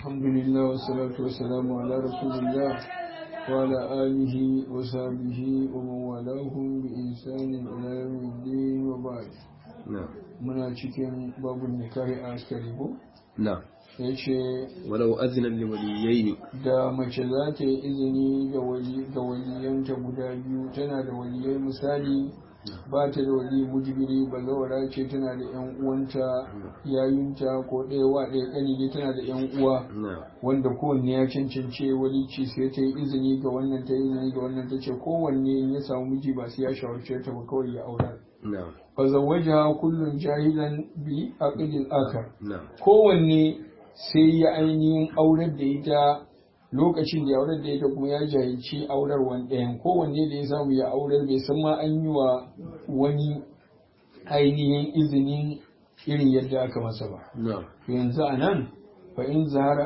الحمد لله والصلاة والسلام على رسول الله وعلى آله وصحبه ومن والاهم بإنسان إلى يوم الدين وبعد نعم muna cikin babun nikahi a askari ko نعم ya ce ولو أذن لوليين da mace za ta yi izini ga wali- ga waliyanta guda biyu tana da waliyai misali ba ta da wali mujibiri bazawara ce tana da yan uwanta yayunta ko ɗaya wa ɗaya ƙani ne tana da yan uwa نعم wanda kowanne ya cancance walici sai ta yi izini ga wannan ta yi izini ga wannan ta ce kowanne in ya samu miji ba sai ya shawarce ta ba kawai ya aura نعم fa zawwaja kullun jahilan bi aqdil akhar نعم kowanne sai ya ainihin aurar da ita lokacin da ya aurar da ita kuma ya jahilci aurarwan ɗayan kowanne da ya samu ya aurar bai san ma an yi wa wani ainihin izinin irin yadda aka masa ba نعم yanzu a nan fa'in zuhira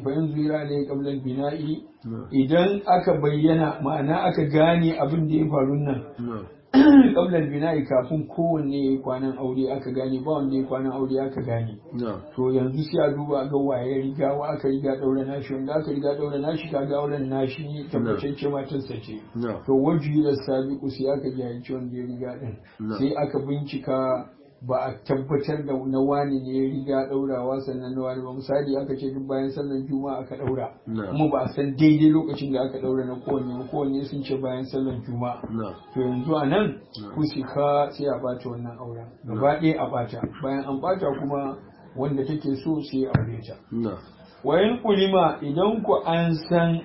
alaihi qabla bina'i نعم idan aka bayyana ma'ana aka gane abin da ya faru nan نعم qabla bina'i kafin kowanne ya yi kwanan aure aka gane ba wanda ya yi kwanan aure aka gane نعم to yanzu sai a duba ga waye riga wa aka riga daura nashi wanda aka riga daura nashi kaga auren nashi ne tabbatacce matarsa ce نعم to wajibi da sabiqu sai aka jahilci wanda ya riga din Na. sai aka bincika ba a tabbatar da na wani ne ya riga daurawa sannan na wani ba misali aka ce duk bayan sallar juma'a aka daura Na. kuma ba a san daidai lokacin da aka daura na kowanne ba kowanne sun ce bayan sallar juma'a نعم to yanzu a nan Na. kusika sai a ɓata wannan auren gaba ɗaya a ɓata bayan an ɓata kuma wanda take so sai a aure ta نعم wayan kulima idan ku an san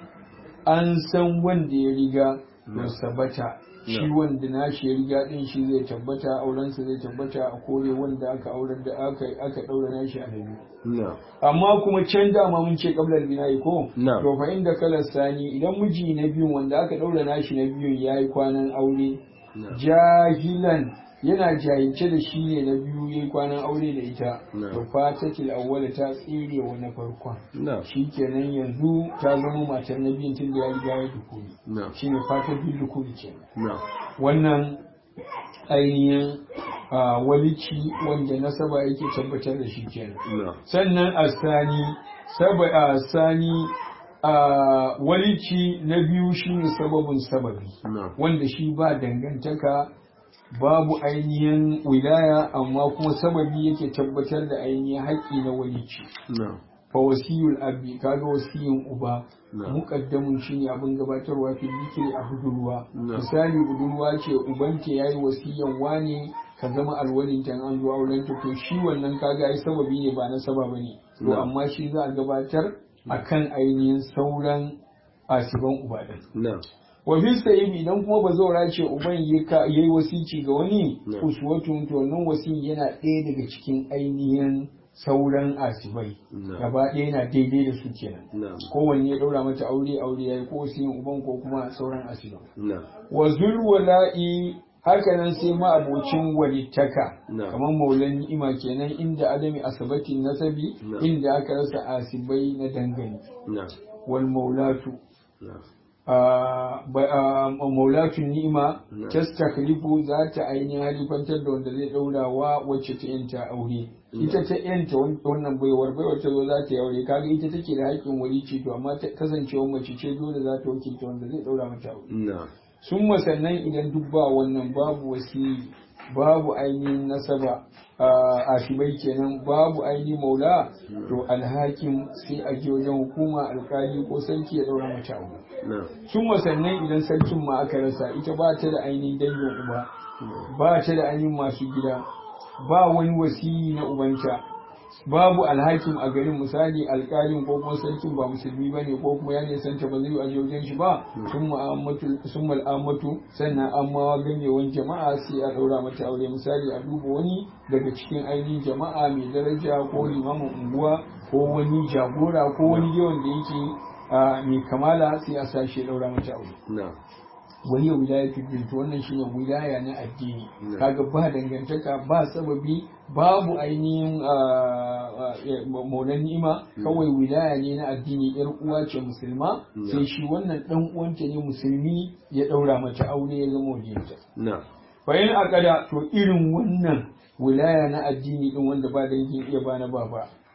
an san wanda ya riga Na. to sabata shi Na. wanda nashi ya riga din shi zai tabbata aurensa zai tabbata a kore wanda aka aurar da aka aka daura nashi a nabi نعم amma kuma can dama mun ce kablar bina'i ko Na. to fa inda kalar sani idan miji na biyun wanda aka daura nashi na biyun yayi kwanan aure نعم jahilan yana jahilce da shi ne na biyu yayi kwanan aure da ita Na. to fatatil awwala ta tsire wa na farkon نعم shikenan yanzu ta zama matar na biyun tun da ya riga ya dukuri نعم shine fatar bil dukuri kenan نعم wannan ainihin ah, walici wanda nasaba yake tabbatar da shi kenan نعم sannan asani saba asani a walici na biyu shine sababin sababi نعم wanda shi ba dangantaka babu ainihin wilaya amma kuma sababi yake tabbatar da ainihin haƙƙi na walici نعم fa wasiyul abi kaga wasiyin uba Na. muqaddamun shine abin gabatarwa fi zikiri a budurwa Na. misali budurwa ce ubanta yayi wasiyan wane ka zama alwalin tan an zo auren ta to shi wannan kaga ai sababi ne ba na saba bane to Na. amma shi za a gabatar akan ainihin sauran asiban uba din نعم wa fi sa'ib idan kuma ba zaura ce uban yayi wasici ga wani Na. uswatun to wannan wasi yana ɗaya daga cikin ainihin sauran asibai Na. gaba ɗaya yana daidai da su kenan نعم kowanne ya ɗaura mata aure aure yayi ko wasiyin uban ko kuma sauran asiban نعم wa zulwala'i haka nan sai ma abocin walittaka Na. kamar maulan ni'ima kenan inda adami asabatin nasabi Na. inda aka rasa asibai na dangane نعم wal maulatu نعم a maulatun ni'ima Na. tastaklifu za ta ainihin halifantar da wanda zai daura wa wacce ta yanta aure Na. ita ta yanta wan- wannan baiwar baiwar ta zo za ta yi aure kaga ita take da haƙƙin walici to amma ta kasancewa mace ce dole za ta wakilta wanda zai daura mata aure نعم sun sannan idan duk ba wannan babu wasi babu ainihin nasaba a shibai kenan babu ainihin maula to alhakin sai a je wajen hukuma alkali ko sarki ya daura mata aure نعم sun sannan idan sarkin ma aka rasa ita ba ta da ainihin dangin uba ba ta da ainihin masu gida ba wani wasiyi na ubanta babu alhakim a garin misali alkalin ko kuma sarkin ba musulmi ba ne ko kuma ya nisanta ba zai aje wajen shi ba sun mal'amatu sannan amma ganyewan jama'a sai a ɗaura mata aure misali a duba wani daga cikin ainihin jama'a mai daraja ko limamin unguwa ko wani jagora ko wani yawan da yake a mai kamala sai a sa shi ya ɗaura mata aure نعم wani wilaya bint wannan shine wilaya na addini Na. kaga ba dangantaka ba sababi babu ainihin ah, ah, eh, maulan ni'ima kawai wilaya ne na addini yar uwa ce musulma Na. sai shi wannan dan uwanta ne musulmi ya daura mata aure ya zama wajenta نعم bayan akada to irin wannan wilaya na addini din wanda ba dangin iya ba na baba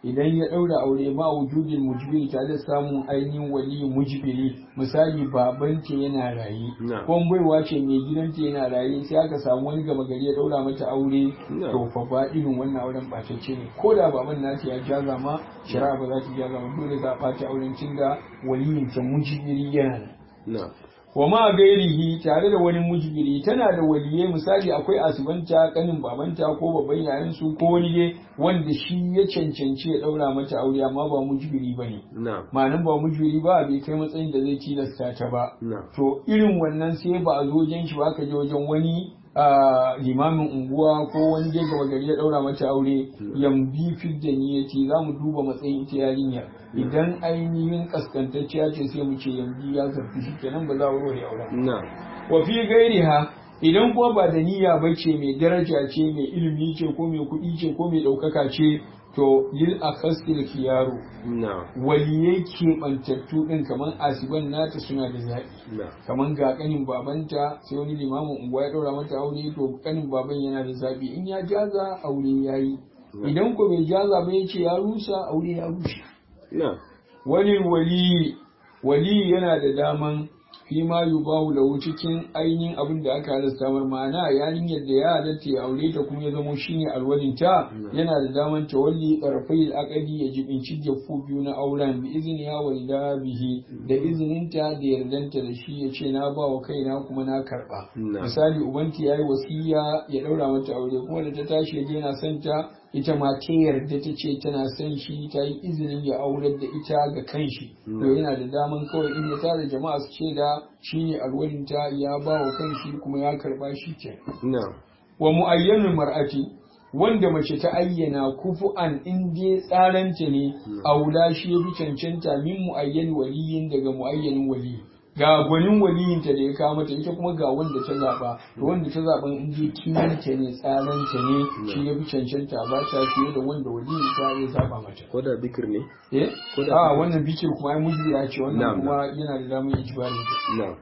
idan ya ɗaura aure ma wujudin mujbiri tare da samun ainihin wali mujbiri misali babanta yana raye Na. ko baiwa ce mai gidanta yana raye sai aka samu wani gama gari ya ɗaura mata aure Na. to fa ba irin wannan auren ɓatacce ne ko da baban nata ya jaza ma shari'a ba za ta jaza ma dole za a ɓata auren tunda waliyin ta mujbiri yana nan na wa ma gairihi tare da wani mujbiri tana da waliyai misali akwai asibanta kanin babanta ko babban yayan su ko wani dai wanda shi ya cancanci ya daura mata aure amma ba mujbiri bane na ma'anin ba mujbiri ba bai kai matsayin da zai tilasta ta ba na to irin wannan sai ba a zo wajen shi ba ka je wajen wani a limamin unguwa ko wani je gaba gari ya daura mata aure yambi fidda niyyati za mu duba matsayin ita yarinya idan ainihin kaskantacciya ce sai mu ce yambi ya zarfi shi kenan ba za a warware auren na wa fi gairiha idan kuma ba da niyya ba ce mai daraja ce mai ilimi ce ko mai kuɗi ce ko mai ɗaukaka ce to lil akhasil khiyaru na waliyai keɓantattu ɗin kamar asiban nata suna da zaɓi na kamar ga ƙanin babanta sai wani limamin unguwa ya ɗaura mata aure to ƙanin baban yana da zaɓi in ya jaza aure ya yi idan ko bai jaza ba ya ce ya rusa aure ya rushe na wani wali wali yana da daman fi ma yubahu lahu cikin ainihin abin da aka halasta mar ma'ana yarinyar da ya halatta ya aure ta kuma ya zamo shine alwalin ta yana da daman tawalli qarfai al-aqdi ya jibinci jaffu biyu na auren bi izini ya walida bihi da izininta da yardanta da shi ya ce na ba wa kaina kuma na karba Na. misali ubanti yayi wasiya ya daura mata aure kuma da ta tashi ya je yana son ta ita ma ta yarda ta ce tana son shi ta yi izinin ya aurar da ita ga kanshi to yana da daman kawai in ya tara jama'a su ce da shine alwalinta ya ba wa kanshi kuma ya karba shi ke na wa mu'ayyanul mar'ati wanda mace ta ayyana kufu'an in dai tsaranta ne aula shi ya bi cancanta min mu'ayyan waliyin daga mu'ayyanin waliyi ga gwanin waliyinta da ya kawo mata ita kuma ga wanda ta zaba to wanda ta zaban in dai kinanta ne tsaranta ne shi ya bi cancanta ba ta fiye da wanda waliyin ta ya zaba mata ko da bikir ne eh Ko da- a wannan bikir kuma ai mujbiya ce wannan Na'am, kuma yana da damar ijbari na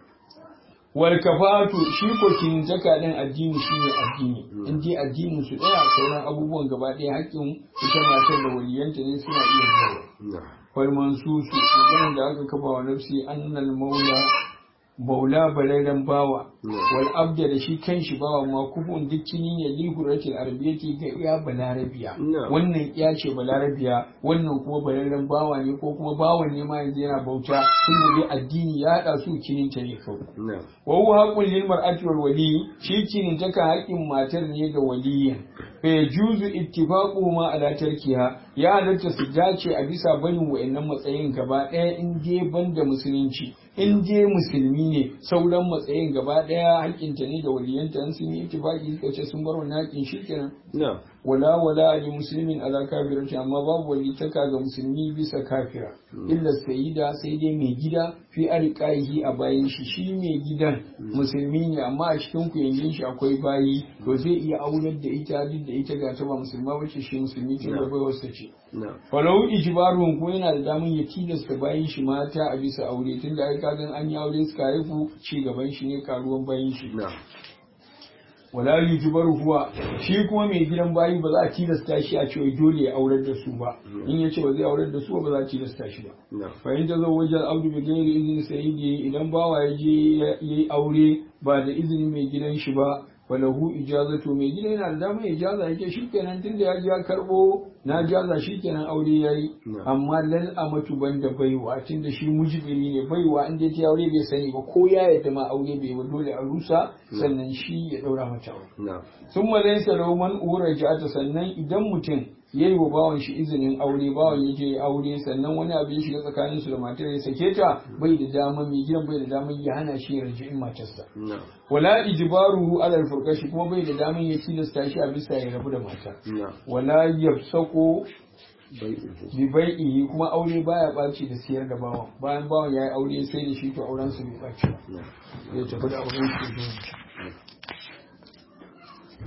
wal kafatu shi ko kin zaka din addini shine addini in dai addinin su daya sauran abubuwan gaba daya haƙƙin ita matar da waliyanta ne suna iya zuwa na wal mansusu maganar da aka kafa wa nafsi annal maula baula balairan bawa Yeah. wal abda da shi kanshi bawa ma kufun duk kinin ya li hurratil arabiyyati ga iya balarabiya Yeah. wannan iya ce balarabiya wannan kuma balairan bawa ne ko kuma bawan ne ma yanzu yana bauta tun da addini ya haɗa su kinin ta ne kawai na wa huwa haqqun lil mar'ati wal wali shi kinin taka haƙin matar ne ga waliyin fa yajuzu ittifaqu ma ala tarkiha ya halatta su dace a bisa barin wayannan matsayin gaba ɗaya in dai banda musulunci in dai musulmi ne sauran matsayin gaba ɗaya haƙinta ne da waliyanta in sun yi ittifaqi suka ce sun bar wannan haƙin shikenan na wala wala li muslimin ala kafirati amma babu walitaka ga musulmi bisa kafira illa sayyida sai dai mai gida fi arqaihi a bayin shi shi mai gidan musulmi ne amma a cikin ku yangin shi akwai bayi to zai iya aurar da ita duk da ita ga ta ba musulma bace shi musulmi ce da bai wasa ce na falau ijbarun ko yana da damun ya tilasta bayin shi mata a bisa aure tunda ai kagan an yi aure suka haifu ci gaban shi ne karuwan bayin shi na wala yujbaru huwa shi kuma mai gidan bayi ba za a tilasta shi a cewa dole ya aurar da su ba in ya ce ba zai aurar da su ba za a tilasta shi ba na fa in tazo wajen abdu bi gairi izini sayyidi idan bawa ya je ya yi aure ba da izinin mai gidan shi ba falahu ijazatu mai gida yana da damar ijaza yake shikenan tunda ya ji ya karbo na jaza shikenan aure yayi Na. amma lal amatu banda baiwa tunda shi mujibiri ne baiwa in dai ta aure bai sani ba ko ya yadda ma aure bai ba dole a rusa sannan shi ya daura mata aure na sun malaisa man ura ta sannan idan mutum ya yi wa bawan shi izinin aure bawan ya je aure sannan wani abu ya shiga tsakanin su da matar ya sake ta bai da dama mai gidan bai da dama ya hana shi ya raji'in matarsa na wala ijbaruhu ala al kuma bai da daman ya tilasta shi a bisa ya rabu da mata na wala yafsaqu bai bi bai'ihi kuma aure baya baci da siyar da bawan bayan bawan yayi aure sai da shi to auren su bai baci ba na ya tafi da auren shi